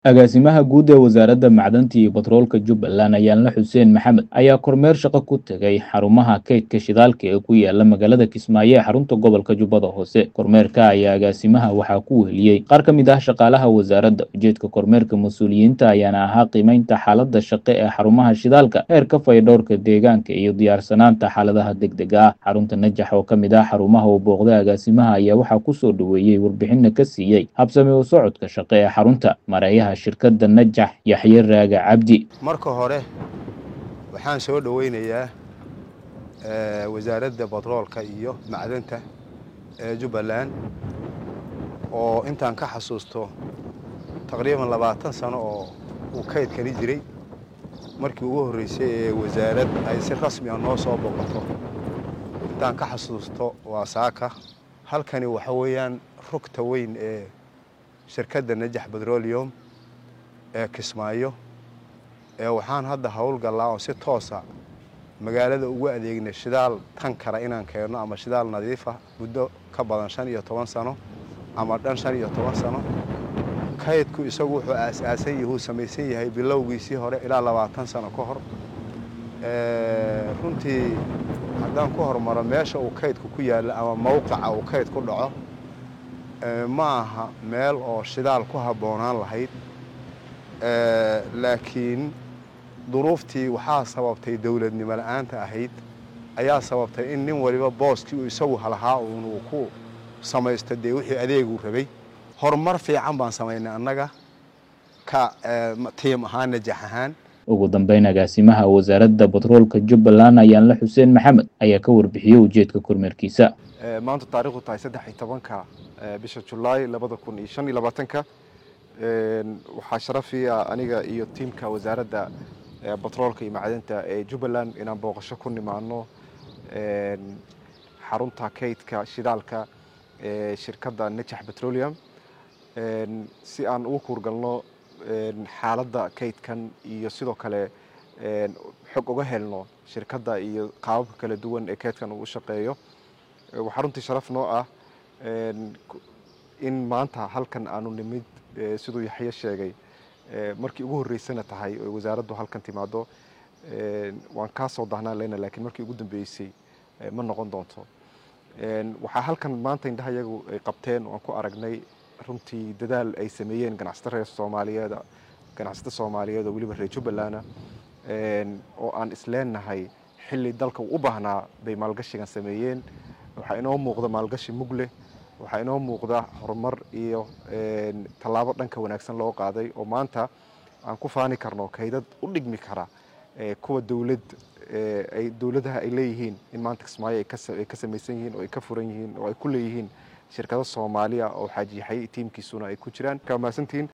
agaasimaha guud ee wasaaradda macdanta iyo batroolka jubbaland ayaanle xuseen maxamed ayaa kormeer shaqo ku tegay xarumaha kaydka shidaalka ee ku yaala magaalada kismaayo ee xarunta gobolka jubbada hoose kormeerka ayaa agaasimaha waxaa ku weheliyey qaar ka mid ah shaqaalaha wasaaradda ujeedka kormeerka mas-uuliyiinta ayaana ahaa qiimeynta xaaladda shaqe ee xarumaha shidaalka heerka faydhowrka deegaanka iyo diyaarsanaanta xaaladaha degdega ah xarunta najax oo ka mid ah xarumaha uu booqday agaasimaha ayaa waxaa kusoo dhoweeyey warbixinna ka siiyey habsami u socodka shaqe ee xarunta mareeyaha shirkadda najax yaxye raaga cabdi marka hore waxaan soo dhoweynayaa wasaaradda batroolka iyo macdanta ee jubbaland oo intaan ka xasuusto taqriiban labaatan sano oo uu kaydkani jiray markii ugu horreysay ee wasaarad ay si rasmi ah noo soo boqoto intaan ka xasuusto waa saaka halkani waxa weeyaan rugta weyn ee shirkadda najax petroleum ee kismaayo ee waxaan hadda howlgallaa oo si toosa magaalada ugu adeegnay shidaal tan kara inaan keenno ama shidaal nadiifa muddo ka badan shan iyo toban sano ama dhan shan iyo toban sano kaydku isagu wuxuu aas-aasan yahuu samaysan yahay bilowgiisii hore ilaa labaatan sano ka hor runtii haddaan ku hormaro meesha uu kaydku ku yaallo ama mowqica uu kayd ku dhaco ma aha meel oo shidaal ku habboonaan lahayd laakiin duruuftii waxaa sababtay dowladnimo la-aanta ahayd ayaa sababtay in nin waliba booskii uu isagu halahaa uun uu ku samaysto dee wixii adeeguu rabay horumar fiican baan samaynay annaga ka tiim ahaan najax ahaan ugu dambeyn agaasimaha wasaaradda batroolka jubbaland ayaanle xuseen maxamed ayaa ka warbixiyey ujeedka kormeerkiisa maanta taarikhdu tahay saddex iyo tobanka bisha julaay labada kun iyo shan iyo labaatanka waxaa sharafii ah aniga iyo tiimka wasaaradda batroolka iyo macdanta ee jubbaland inaan booqasho ku nimaano xarunta kaydka shidaalka ee shirkadda najax petroleum si aan ugu kuurgalno xaaladda kaydkan iyo sidoo kale xog uga helno shirkadda iyo qaababka kala duwan ee kaydkan uu u shaqeeyo waxaa runtii sharaf noo ah in maanta halkan aanu nimid siduu yaxye sheegay markii ugu horreysana tahay oy wasaaraddu halkan timaado waan kaa soo dahnaan leyna laakiin markii ugu dambeysay ma noqon doonto waxaa halkan maanta indhaha iyagu ay qabteen waan ku aragnay runtii dadaal ay sameeyeen ganacsata reer soomaaliyeed ganacsata soomaaliyeed oo weliba reer jubbalanda oo aan isleenahay xilli dalka uu u baahnaa bay maalgashigan sameeyeen waxaa inoo muuqda maalgashi mug leh waxaa inoo muuqda horumar iyo tallaabo dhanka wanaagsan loo qaaday oo maanta aan ku faani karno kaydad u dhigmi kara kuwa dowlad ay dowladaha ay leeyihiin in maanta kismaayo ay ka samaysan yihiin oo ay ka furan yihiin oo ay ku leeyihiin shirkado soomaaliya oo xaajiyaxay tiimkiisuna ay ku jiraan kaa mahadsantihiin